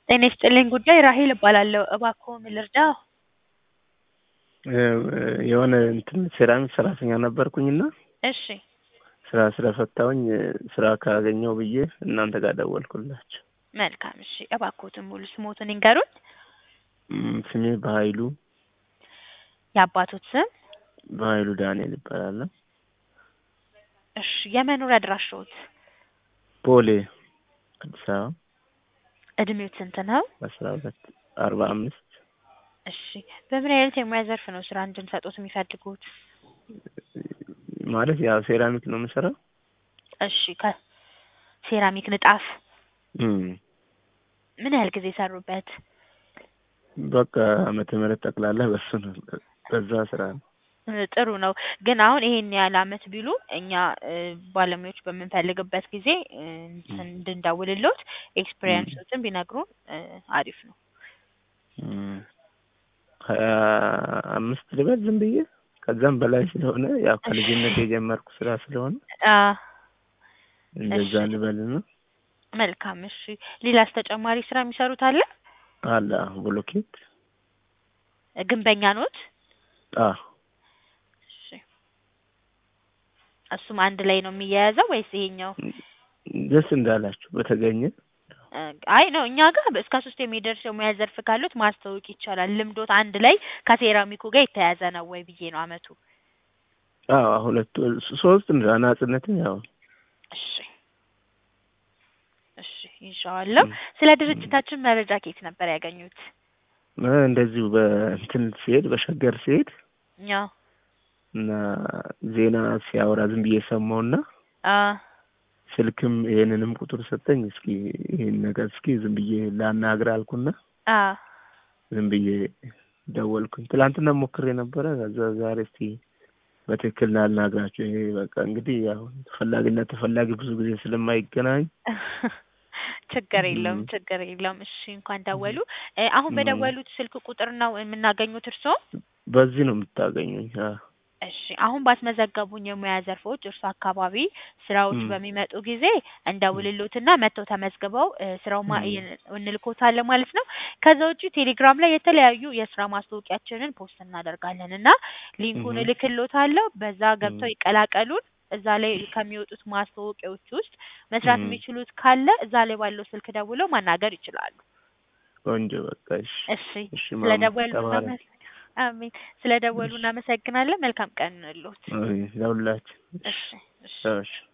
ጤና ይስጥልኝ ጉዳይ ራሔል እባላለሁ። እባክዎ ምን ልርዳዎ? የሆነ እንትን ሴራሚክ ሰራተኛ ነበርኩኝና እሺ ስራ ስለፈታሁኝ ስራ ካገኘሁ ብዬ እናንተ ጋር ደወልኩላችሁ። መልካም እሺ እባክዎትን ሙሉ ስሞትን ይንገሩኝ? እም፣ ስሜ በኃይሉ የአባቶት ስም? በኃይሉ ዳንኤል ይባላለሁ። እሺ የመኖሪያ አድራሻዎት? ቦሌ አዲስ አበባ እድሜዎት ስንት ነው? አስራ ሁለት አርባ አምስት እሺ በምን አይነት የሙያ ዘርፍ ነው ስራ እንድንሰጥዎት የሚፈልጉት? ማለት ያው ሴራሚክ ነው የምሰራው። እሺ ከሴራሚክ ንጣፍ እም፣ ምን ያህል ጊዜ ሰሩበት? በቃ ዓመተ ምህረት ጠቅላላ በሱ ነው በዛ ስራ ነው። እ ጥሩ ነው። ግን አሁን ይሄን ያህል አመት ቢሉ እኛ እ ባለሙያዎች በምንፈልግበት ጊዜ እ እንትን እንድንደውልልዎት ኤክስፒሪየንሶትን ቢነግሩን እ አሪፍ ነው። እም፣ ሀያ አምስት ልበል ዝም ብዬ ከዛም በላይ ስለሆነ ያው ከልጅነት የጀመርኩ ስራ ስለሆነ አ እንደዛ እሺ። ልበልና መልካም እሺ። ሌላስ ተጨማሪ ስራ የሚሰሩት አለ? አለ ብሎኬት ግንበኛ ኖት? አዎ እሺ። እሱም አንድ ላይ ነው የሚያያዘው ወይስ ይሄኛው? ደስ እንዳላችሁ በተገኘ እ አይ ነው እኛ ጋር እስከ ሶስት የሚደርስ የሙያ ዘርፍ ካሉት ማስተዋወቅ ይቻላል። ልምዶት አንድ ላይ ከሴራሚኩ ጋር የተያያዘ ነው ወይ ብዬ ነው አመቱ። አዎ ሁለቱ ሶስት እንደ አናጽነትም ያው እሺ እሺ ይዤዋለሁ። ስለ ድርጅታችን መረጃ ከየት ነበር ያገኙት? እ እንደዚሁ በእንትን ሲሄድ በሸገር ሲሄድ ያው እና ዜና ሲያወራ ዝም ብዬ ሰማሁና አ ስልክም ይሄንንም ቁጥር ሰጠኝ። እስኪ ይሄን ነገር እስኪ ዝም ብዬ ላናግር አልኩና አ ዝም ብዬ ደወልኩኝ። ትላንትና ሞክሬ ነበረ። ከዛ ዛሬ እስቲ በትክክል ላናግራቸው። ይሄ በቃ እንግዲህ ያው ተፈላጊና ተፈላጊ ብዙ ጊዜ ስለማይገናኝ ችግር የለውም እም። ችግር የለውም። እሺ እንኳን ደወሉ። እ አሁን እም። በደወሉት ስልክ ቁጥር ነው የምናገኙት እርስዎ? በዚህ ነው የምታገኙኝ። አዎ እሺ አሁን ባስመዘገቡኝ የሙያ ዘርፎች እርሱ አካባቢ ስራዎች እም። በሚመጡ ጊዜ እንደውልሎትና መጥተው ተመዝግበው እ ስራው ማ እም። እንልኮታለን ማለት ነው። ከዛ ውጪ ቴሌግራም ላይ የተለያዩ የስራ ማስታወቂያችንን ፖስት እናደርጋለን እና ሊንኩን እም። እልክልዎታለሁ። በዛ ገብተው እም። ይቀላቀሉን። እዛ ላይ ከሚወጡት ማስታወቂያዎች ውስጥ መስራት እም። የሚችሉት ካለ እዛ ላይ ባለው ስልክ ደውለው ማናገር ይችላሉ። ቆንጆ በቃ እሺ እሺ እሺ ስለ ማማ ደወሉ ተባረክ። እናመ አሜን ስለ ደወሉ እሺ እናመሰግናለን። መልካም ቀን ይሁንልዎት። አይ ለሁላችን እሺ እሺ እሺ